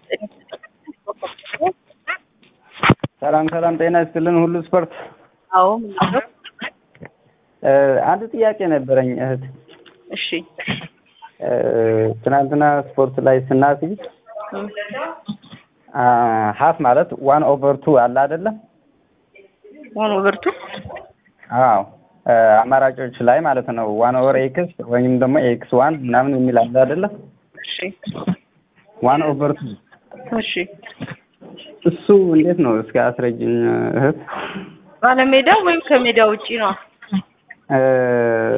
ሰላም ሰላም፣ ጤና ይስጥልን ሁሉ ስፖርት። አዎ ምንድን ነው? አንድ ጥያቄ ነበረኝ እህት። እሺ ትናንትና ስፖርት ላይ ስናስይ ሀፍ ማለት ዋን ኦቨር ቱ አለ አይደለም? ዋን ኦቨር ቱ አዎ አማራጮች ላይ ማለት ነው። ዋን ኦቨር ኤክስ ወይም ደግሞ ኤክስ ዋን ምናምን የሚል አለ አይደለም? እሺ ዋን ኦቨር ቱ እሺ እሱ እንዴት ነው? እስኪ አስረጅኝ እህት። ባለሜዳ ወይም ከሜዳ ውጪ ነው?